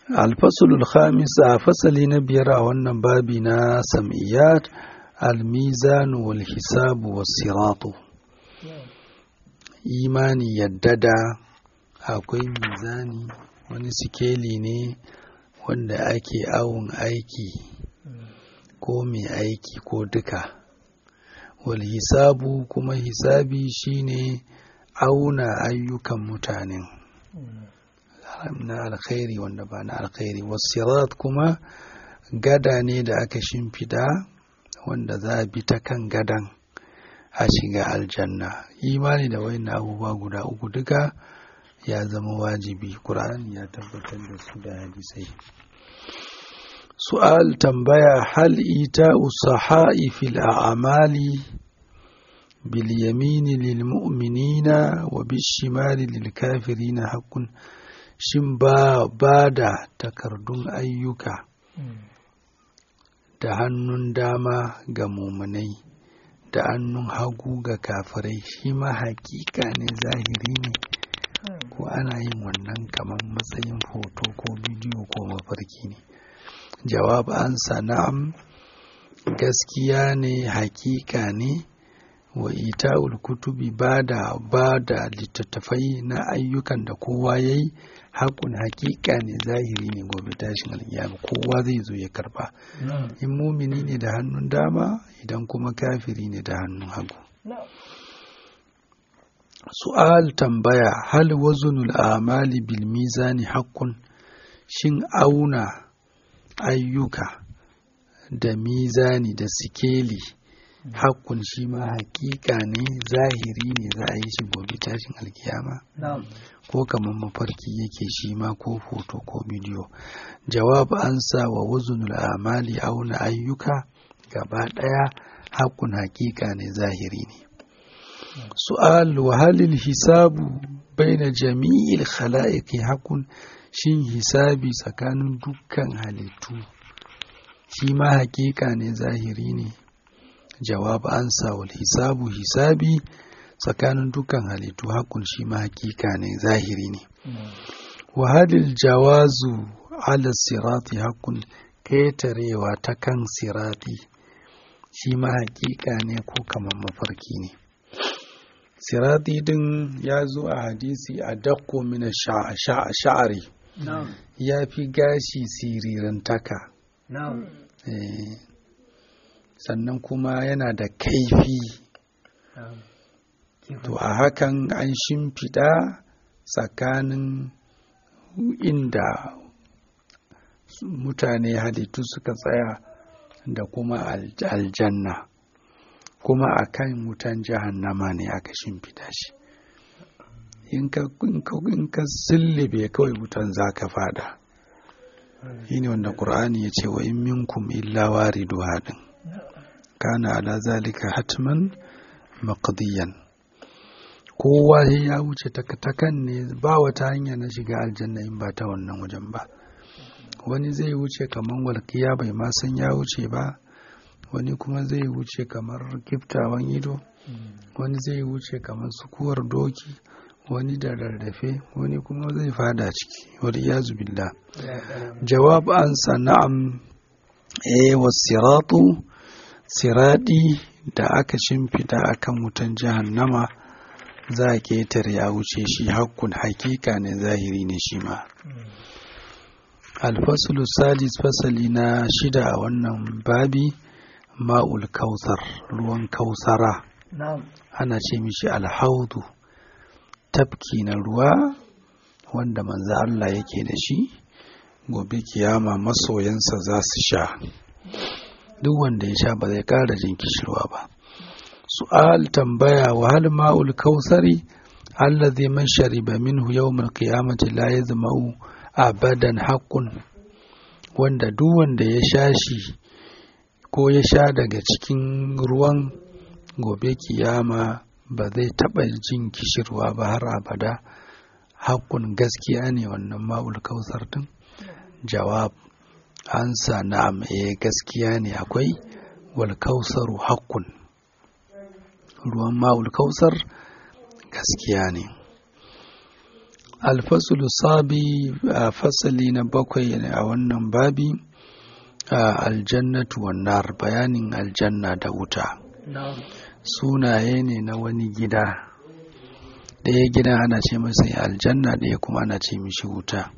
alfasulul khamis a fasali na biyar a wannan babi na sam'iyyat almizan wal hisabu was siratu imani yadda da akwai mizani wani sikeli ne wanda ake awon aiki ko mai aiki ko duka wal hisabu kuma hisabi shine auna ayyukan mutanen na alkhairi wanda ba na alkhairi wasirat kuma gada ne da aka shimfida wanda za a bi ta kan gadan a shiga aljanna imani da wayan abubuwa guda uku duka ya zama wajibi ƙur'ani ya tabbatar da su da hadisai su'al tambaya hal ita usahai fil a'mali bil yamini lil mu'minina wa bishimali lil kafirina haqqun shin ba ba da takardun ayyuka da hannun dama ga mumunai da hannun hagu ga kafirai shi ma hakika ne zahiri ne ko ana yin wannan kamar matsayin hoto ko bidiyo ko mafarki ne jawab ansa na'am gaskiya ne hakika ne wa ita'ul kutubi ba da ba da littattafai na ayyukan da kowa ya yi hakun hakika ne zahiri ne gobe tashin alkiyama kowa zai zo ya karba in mumini ne da hannun dama idan kuma kafiri ne da hannun hagu su'al tambaya hal wazunul amali bil mizani haqqun shin auna ayyuka da mizani da sikeli hakkun shi ma hakika ne zahiri ne za a yi shi gobe tashin alkiyama ko kamar mafarki yake shi ma ko foto ko bidiyo jawab ansa wa wazunul amali auna ayyuka gaba ɗaya hakkun hakika ne zahiri ne su'al wa halil hisabu baina jami'il khala'iqi hakun shin hisabi tsakanin dukkan halittu shi ma hakika ne zahiri ne jawab ansa wal hisabu hisabi tsakanin dukkan halittu hakun shi ma hakika ne zahiri ne wa halil jawazu ala sirati hakun ketarewa ta kan sirati shi ma hakika ne ko kamar mafarki ne sirati din ya zo a hadisi a dakko mina sha'ari ya fi gashi sirirantaka sannan kuma yana da kaifi to a hakan an shimfiɗa tsakanin inda mutane halittu suka tsaya da kuma aljanna kuma a kan wutan jahannama ne aka shimfiɗa shi in ka sillube kawai wutan za ka fada shi ne wanda ƙur'ani ya ce wa in minkum illa waridu haɗin kana ala zalika hatman maqdiyan kowa ya wuce takatakan ne ba wata hanya na shiga aljanna in ba ta wannan wajen ba wani zai wuce kamar walƙiya bai ma san ya wuce ba wani kuma zai wuce kamar kiftawan ido wani zai wuce kamar sukuwar doki wani da rarrafe wani kuma zai fada ciki wani ya billah jawab an na'am e wasiratu siradi da aka shimfida akan wutan jahannama za a ketare ya wuce shi hakkun hakika ne zahiri ne shi ma alfasulu sadis fasali na shida a wannan babi ma'ul kausar ruwan kausara ana ce mishi alhaudu tafki na ruwa wanda manzo Allah yake da shi gobe kiyama masoyansa za su sha duk wanda ya sha ba zai ƙara jin kishirwa ba su'al tambaya wa hal ma'ul kausari allazi man shariba minhu yawmal qiyamati la yazma'u abadan haqqun wanda duk wanda ya sha shi ko ya sha daga cikin ruwan gobe kiyama ba zai taɓa jin kishirwa ba har abada haƙƙun gaskiya ne wannan ma'ul kausar din jawab ansa na'am eh gaskiya ne akwai wal kausaru haƙƙun ruwan ma'ul kausar gaskiya ne alfasul sabi a fasali na bakwai a wannan babi aljannatu wannan bayanin aljanna da wuta sunaye ne na wani gida ɗaya gidan ana ce masa aljanna ɗaya kuma ana ce mishi wuta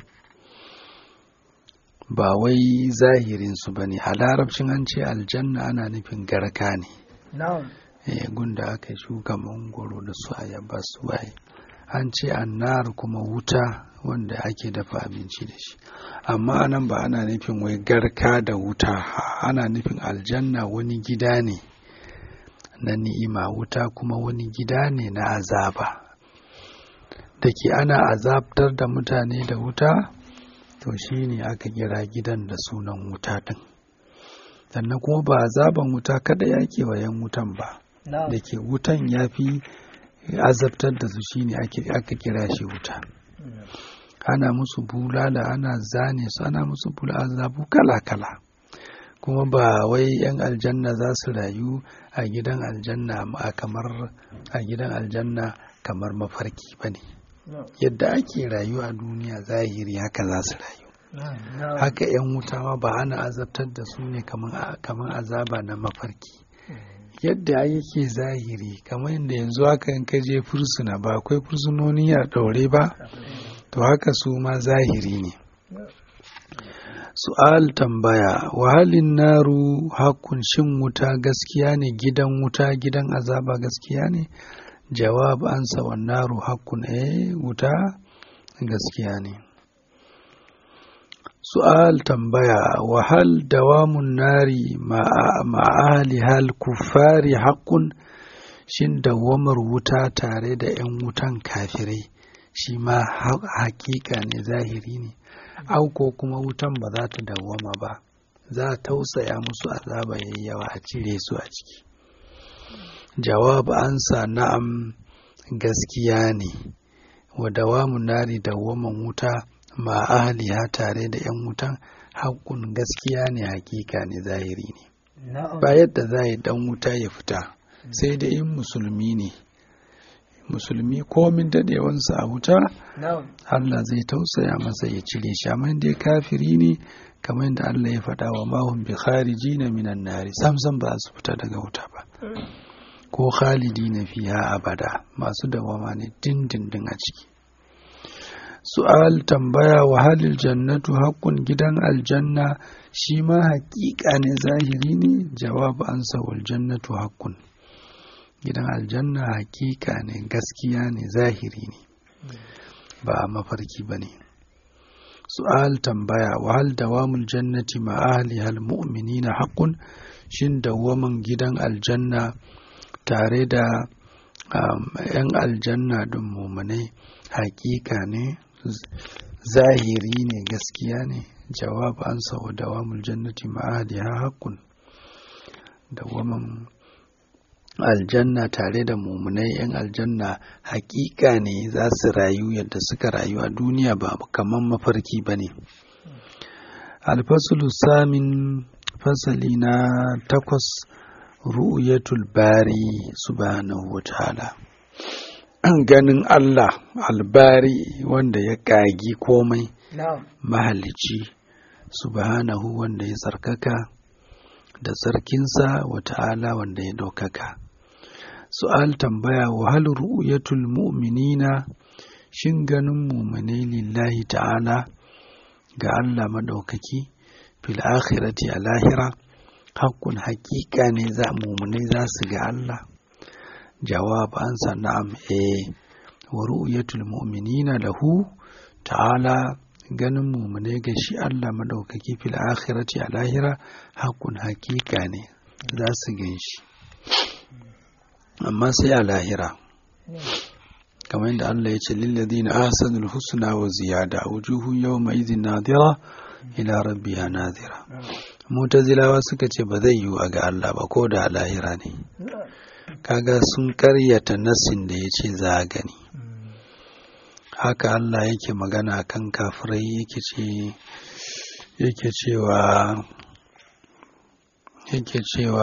ba wai zahirinsu ba ne a larabcin an ce aljanna ana nufin garka ne gunda aka shuka mangoro da su ayaba su waye an ce annar kuma wuta wanda ake dafa abinci da shi amma anan ba ana nufin wai garka da wuta ana nufin aljanna wani gida ne na ni'ima wuta kuma wani gida ne na azaba da ke ana azabtar da mutane da wuta to shi ne aka kira gidan da sunan wuta ɗin sannan kuma ba azaban wuta kada ya kewayen wutan ba da ke wutan ya fi azabtar da su shine aka kira shi wuta ana musu bulala ana zane su ana musu bula azabu kala-kala kuma ba wai 'yan aljanna za su rayu a gidan aljanna a kamar a gidan aljanna kamar mafarki ba ne yadda ake rayu a duniya zahiri haka za su rayu haka 'yan wuta ma ba ana azabtar da su ne kamar azaba na mafarki yadda yake zahiri kamar yadda yanzu haka in ka je fursuna ba akwai fursunoni a ɗaure ba to haka su ma zahiri ne su'al tambaya wahalin naru hakun shin wuta gaskiya ne gidan wuta gidan azaba gaskiya ne jawab ansa wa naru hakun eh wuta gaskiya ne su'al tambaya wahal dawamun nari ma'ali hal kufari hakun shin dawamar wuta tare da 'yan wutan kafirai shi ma hakika ne zahiri ne auko kuma wutan ba za ta dawwama ba za a tausaya musu azaba yayi yawa a cire su a ciki jawab ansa na'am gaskiya ne wa dawamun nari dawwaman wuta ma ahliha tare da 'yan wutan haƙƙun gaskiya ne hakika ne zahiri ne ba yadda za yi dan wuta ya fita sai da in musulmi ne musulmi komin daɗewansa a wuta Allah zai tausaya masa ya cire shi amma dai kafiri ne kamar yadda Allah ya faɗa wa mahum bi kharijina minan nari samsam ba su fita daga wuta ba ko khalidina fiha abada masu dawama ne dindindin a ciki su'al tambaya wa halil jannatu haƙƙun gidan aljanna shi ma haƙiƙa ne zahiri ne jawab ansa wal jannatu haƙƙun gidan aljanna haƙiƙa ne gaskiya ne zahiri ne ba mafarki ba ne su'al tambaya wa hal dawamul jannati ma ahli hal mu'minina haƙƙun shin dawaman gidan aljanna tare da ‘yan aljanna ɗin mumunai haƙiƙa ne zahiri ne gaskiya ne jawab an sau dawamul jannati ma'adiha haƙƙun dawaman aljanna tare da mumunai 'yan aljanna haƙiƙa ne za su rayu yadda suka rayu a duniya ba kamar mafarki ba ne alfasulu samin fasali na takwas ru'yatul bari subhanahu wa ta'ala ganin Allah albari wanda ya ƙagi komai mahalici subhanahu wanda ya tsarkaka da sarkinsa wa ta'ala wanda ya ɗaukaka su'al tambaya wa hal ru'yatul mu'minina shin ganin muminai lillahi ta'ala ga Allah maɗaukaki fil akhirati a lahira hakkun haƙiƙa ne za muminai za su ga Allah jawab ansa na'am eh wa ru'yatul mu'minina lahu ta'ala ganin muminai ga shi Allah madaukaki fil akhirati a lahira hakkun haƙiƙa ne za su gan shi amma sai a lahira kamar yadda Allah ya ce lilladina ahsanul husna wa ziyada wujuhun yawma idhin nadira ila rabbiha nadira mutazilawa suka ce ba zai yiwu a ga Allah ba ko da a lahira ne kaga sun karyata nasin da ya ce za a gani haka Allah yake magana kan kafirai yake ce yake cewa yake cewa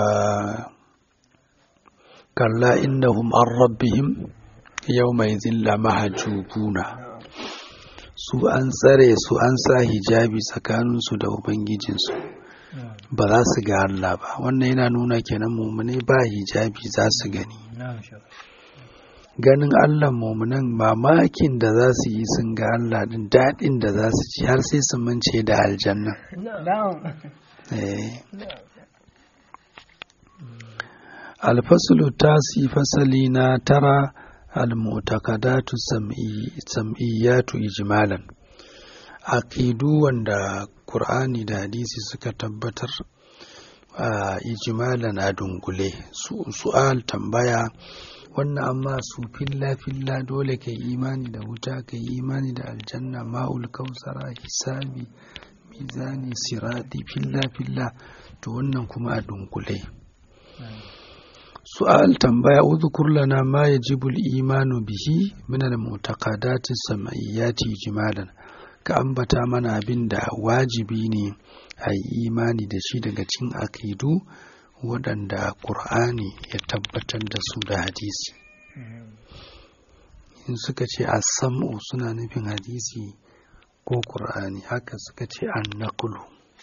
kalla innahum an rabbihim yawma idhin la mahjubuna su an tsare su an sa hijabi tsakaninsu da ubangijinsu ba za su ga Allah ba wannan yana nuna kenan mumune ba hijabi za su gani ganin Allah mumunan mamakin da za su yi sun ga Allah din daɗin da za su ci har sai su mance da aljanna alfasulu tasi fasali na tara almutakadatu sam'iyyatu ijmalan aqidu wanda Qur'ani da hadisi suka tabbatar a ijmalan a dungule su'al tambaya wannan amma su filla filla dole ka yi imani da wuta ka yi imani da aljanna ma'ul kausara hisabi mizani siradi filla filla to wannan kuma a dunkule su'al tambaya udhkur lana ma yajibu al-imanu bihi min al-mu'taqadati sam'iyyati ijmalan ka ambata mana abin da wajibi ne a yi imani da shi daga cin akidu waɗanda ƙur'ani ya tabbatar da su da hadisi in suka ce a sam'u suna nufin hadisi ko ƙur'ani haka suka ce an naƙulu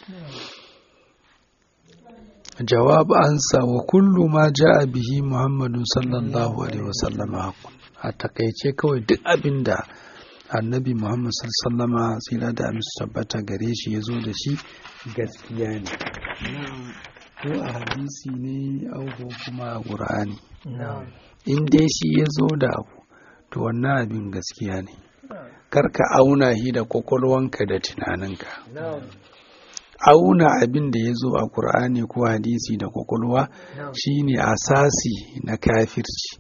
jawab ansa wa kullu ma ja'a bihi muhammadu sallallahu alaihi wasallam a takaice kawai duk abin da annabi muhammad sallama tsira da amince tabbata gare shi ya zo da shi gaskiya ne ko a hadisi ne ko kuma a ƙur'ani in dai shi ya zo da abu to wannan abin gaskiya ne kar ka auna shi da kwakwalwanka da tunaninka auna abin da ya zo a ƙur'ani ko hadisi da kwakwalwa shine asasi na kafirci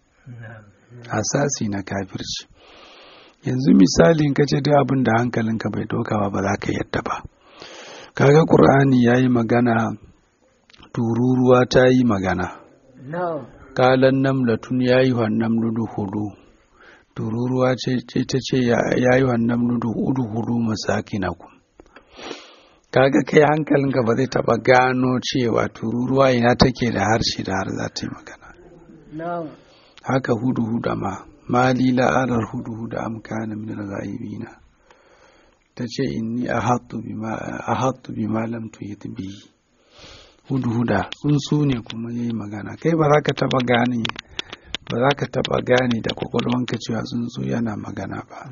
asasi na kafirci yanzu misalin ka ce duk abin da hankalinka bai dokawa ba za ka yadda ba kaga ƙur'ani ya yi magana tururuwa ta yi magana kalan namlatun ya yi wannan nudu hudu tururuwa ce ta ce ya yi wannan nudu hudu hudu masakinakum kaga kai hankalinka ba zai taba gano cewa tururuwa ina take da harshe da har za ta yi magana haka hudu huda ma mali la'arar hudu huda am kana min al-ghaibina ta ce inni ahattu bima ahattu bima lam tuhit bihi hudu huda tsuntsu ne kuma yayi magana kai ba za ka taba gane ba za ka taba gane da kwakwalwanka cewa tsuntsu yana magana ba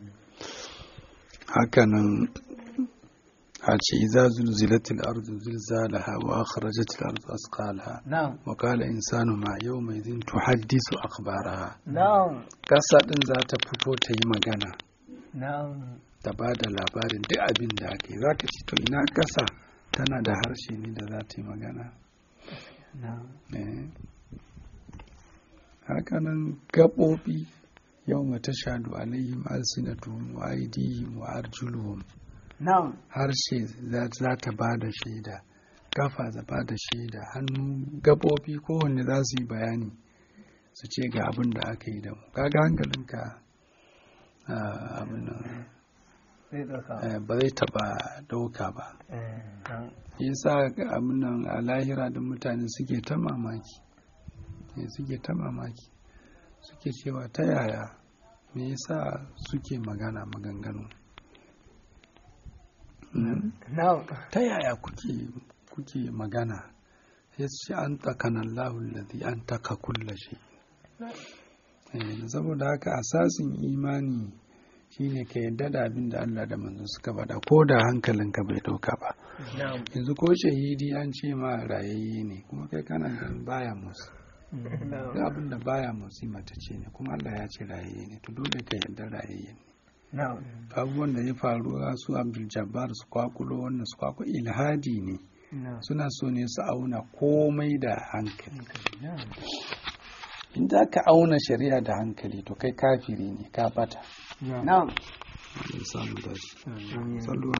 hakanan a ce iza zulzilatil ardu zilzalaha wa akhrajat al ardu asqalaha wa qala insanu ma yawma idhin tuhaddisu akhbaraha kasa din za ta fito ta yi magana ta ba da labarin duk abin da ake za ka ci to ina kasa tana da harshe ne da za ta yi magana hakanan gaɓoɓi yau mata shaɗu alaihim alsinatuhum wa aidihim wa arjuluhum harshe za ta ba da shaida kafa za ba da shaida hannu gaɓoɓi kowanne za su yi bayani su ce ga abin da aka yi da mu kaga hankalinka abin ba zai taba dauka ba yasa abin nan a lahira da mutane suke ta mamaki suke ta mamaki suke cewa ta yaya me yasa suke magana maganganu ta yaya kuke magana ya ce an takanan lahun ladhi an taka kulla shi saboda haka asasin imani shine ka yadda da abin da Allah da manzo suka faɗa ko da hankalinka bai ɗauka ba yanzu ko shahidi an ce ma rayayye ne kuma kai kana ganin baya musu da abin da baya motsi mata ce ne kuma Allah ya ce rayayye ne to dole ka yarda rayayye ne abubuwan da ya faru su Abdul Jabbar su kwakulo wannan su kwakulo ilhadi ne suna so ne su auna komai da hankali in za ka auna shari'a da hankali to kai kafiri ne ka bata na'am samu dashi